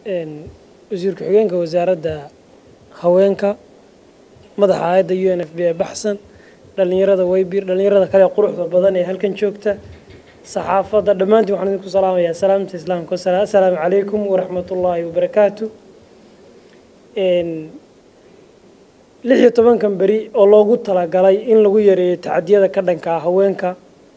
wasiir ku-xigeenka wasaaradda haweenka madaxa hay-adda u n f b ee baxsan dhallinyarada weybir dhallinyarada kale quruxda badan ee halkan joogta saxaafadda dhammaantiin waxaan idinku salaamayaa salaamta islaamka assalaamu calaykum waraxmatullaahi wabarakaatu lix iyo tobankan beri oo loogu talagalay in lagu yareeyo tacadiyada ka dhanka ah haweenka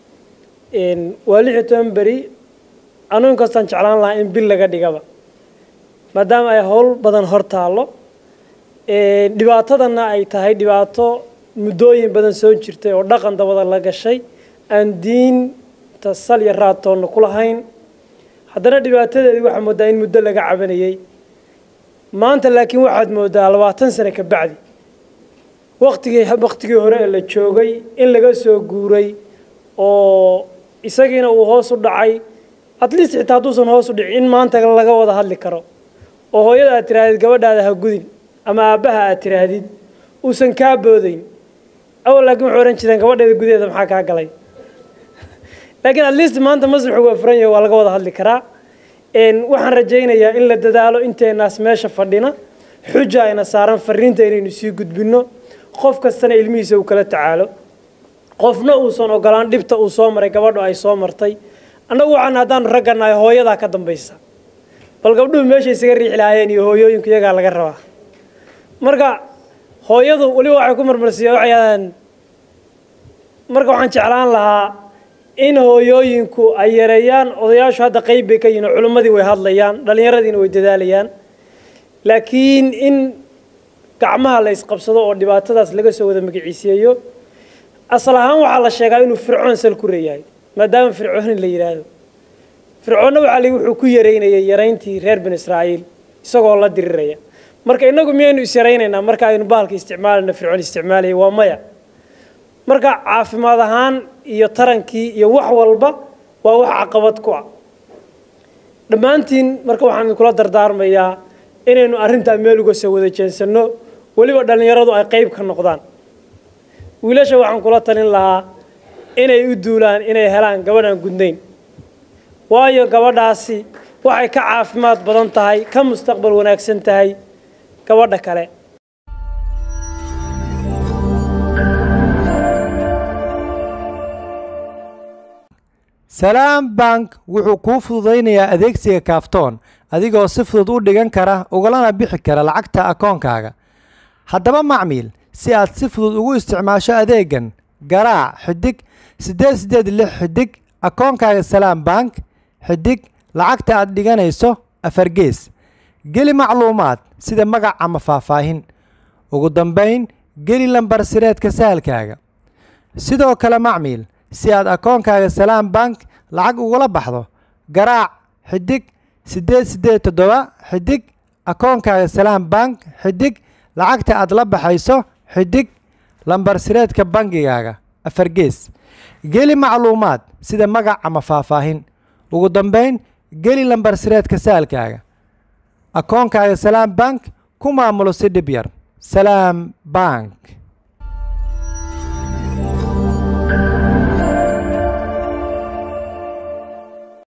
waa lix iyo toban beri anugu inkastaan jeclaan lahaa in bil laga dhigaba maadaama ay howl badan hor taallo dhibaatadana ay tahay dhibaato muddooyin badan soo jirtay oo dhaqan dabada la gashay aan diinta sal iyo raatoonna ku lahayn haddana dhibaatadeedii waxaa moodaa in muddo laga cabanayay maanta laakiin waxaad moodaa labaatan sane ka bacdi waktigii waktigii hore ee la joogay in laga soo guuray oo isagiina uu hoos u dhacay at least xitaa hadduusan hoos u dhicin in maanta laga wada hadli karo oo hooyada aad tihaahdid gabadhaada ha gudin ama aabbaha aad tihaahdid uusan kaa boodayn awal laakiin wuxuu ohan jireen gabadheeda gudaheeda maxaa kaa galay laakiin at least maanta masraxu waa furan yahay waa laga wada hadli karaa waxaan rajaynayaa in la dadaalo inteenaas meesha fadhina xuja ayna saaran fariinta inaynu sii gudbinno qof kastana ilmihiisa uu kala tacaalo qofna uusan ogolaan dhibta uu soo maray gabadhu ay soo martay annagu waxaan haddaanu raggannahay hooyadaa ka dambaysa bal gabdhuhu meesha isaga riixi lahaayeen iyo hooyooyinku iyagaa laga rabaa marka hooyadu weliba waxay ku marmarsiiya waxay marka waxaan jeclaan lahaa in hooyooyinku ay yareeyaan odayaashu hadda qayb bay ka yihin oo culimmadii way hadlayaan dhallinyaradiina way dadaalayaan laakiin in gacmaha la isqabsado oo dhibaatadaas laga soo wada magiciiseeyo asal ahaan waxaa la sheegaa inuu fircoon sal ku reeyahay maadaama fircooni la yidhaahdo fircoonna waxaa lii wuxuu ku yareynayay yarayntii reer binu israa'iil isagoo la diriraya marka innagu miyaynu is yaraynaynaa marka aynu bahalka isticmaalayno fircoon isticmaalaya waa maya marka caafimaad ahaan iyo tarankii iyo wax walba waa wax caqabad ku ah dhammaantiin marka waxaan idinkula dardaarmayaa inaynu arrintaa meel uga soo wada jeensanno weliba dhallinyaradu ay qayb ka noqdaan wiilasha waxaan kula talin lahaa inay u duulaan inay helaan gabadhaan gudnayn waayo gabadhaasi waxay ka caafimaad badan tahay ka mustaqbal wanaagsan tahay gabadha kale salaam bank wuxuu kuu fududaynayaa adeegsiga kaaftoon adigoo si fudud u dhigan kara ugalana bixi kara lacagta akoonkaaga haddaba macmiil si aad si fudud ugu isticmaasho adeegan garaac xidig siddeed siddeed lix xidig akoonkaaga salaam bank xidig lacagta aad dhiganayso afargees geli macluumaad sida magac ama faahfaahin ugu dambayn geli lambar sireedka sahalkaaga sidoo kale macmiil si aad akoonkaaga salaam bank lacag ugula baxdo garaac xidig siddeed siddeed toddoba xidig akoonkaaga salaam bank xidig lacagta aad la baxayso xidig lambar sireedka bangigaaga afargees geli macluumaad sida magac ama faahfaahin ugu dambayn geli lambar sireedka saalkaaga akoonkaaga salaam bank ku maamulo si dhib yar salaam bank